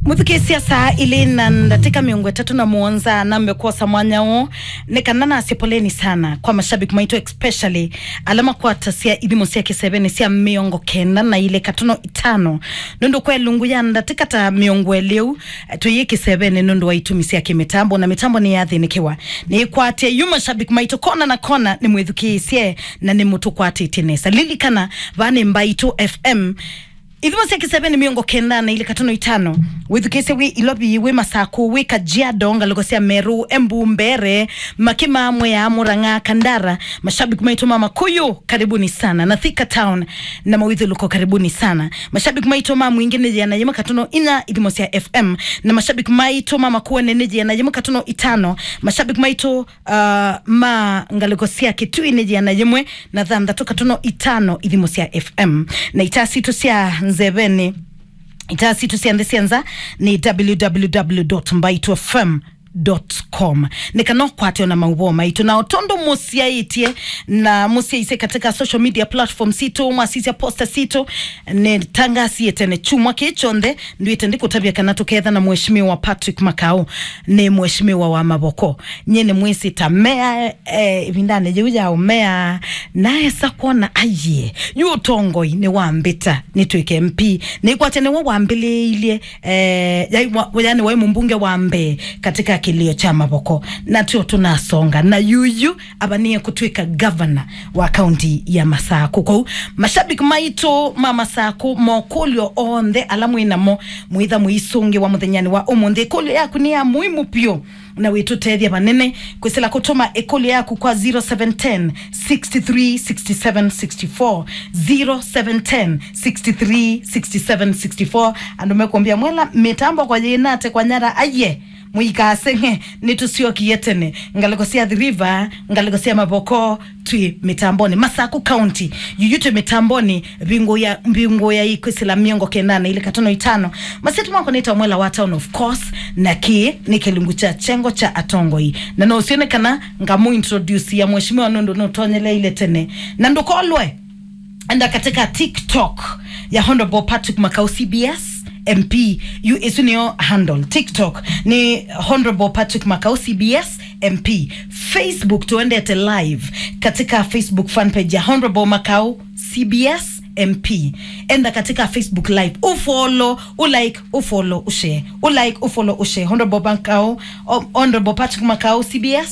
muthikisia saa ili na ndatika miongo itatu na muonza na mbekosa mwanya wo nikanana asie poleni sana kwa mashabiki maitu especially alama kwata sia ithimo cia kiseveni cia miongo kenda na ile katono itano nundu kwa lungu ya ndatika ta miongo eliu tuiye kiseveni nundu wa itumi cia kimitambo na mitambo ni yathinikiwa ni kwatie yu mashabiki maitu kona na kona ni mwithukiisie na ni mutu kwatite nesa lilikana vani mbaitu fm ithimo cia kiseveni miongo kenda na ile katono itano withukise wi ilobi wi masaku wi kajiado ngaliko cia meru embu mbere makima amwe ya muranga kandara mashabiki maitu mama kuyu karibuni sana na thika town na mawithuluko karibuni sana mashabiki maitu mama mwingine jana yema katono ina ithimo cia fm na mashabiki maitu mama kuone ni jana yema katono itano mashabiki maitu uh, ma ngaliko cia kitui ni jana yemwe na thandatu katono itano ithimo cia fm na itasitu cia nzeveni itasitu cianthe cianza ni www.mbaitofm com nikanokwatio na mauvo maitu na otondo musiaitie na musiaise katika social media platform situ mwasisia posta situ ni tangasie tene chumwa kichonthe nduite ndikutabia kana tuketha na mheshimiwa Patrick Makau ni mheshimiwa wa maboko nyene mwisi tamea eh, vindane jeu ya umea naye sakona aye yu tongoi ni wambita ni twike MP ni kwate ni wambiliilie eh, yani wa mbunge wa mbe katika kilio cha maboko na tio tunasonga na yuyu abanie kutwika governor wa kaunti ya masaku kou mashabiki maitu ma masaku mokulio onthe ala mwinamo mwitha mwisungi wa muthenyani wa umuthi kulio yaku ni ya muhimu pio na witutethia vanene kwisila kutuma ikulu yaku kwa 0710 63 67 64 0710 63 67 64 andu mekumbia mwela mitambo kwa jinate kwa nyara aye muikasenge nitusiokie tene ngaliko cia the river ngaliko cia maboko twi mitamboni masaku county yuyutwe mitamboni vingo ya mbingo ya ikwisila miongo kenana ile katono itano masitu mwako nita mwela wa town of course na ki ni kilungu cha chengo cha atongoi na no usionekana ngamu introduce ya mheshimiwa nondo no tonyele ile tene na ndokolwe enda katika tiktok ya honorable patrick makau cbs mp yu isu niyo handle tiktok ni honorable patrick makau cbs mp facebook tuendete live katika facebook fanpage ya honorable makau cbs mp enda katika facebook live ufollow ulike ufollow ushare ulike ufollow ushare honorable makau honorable patrick makau cbs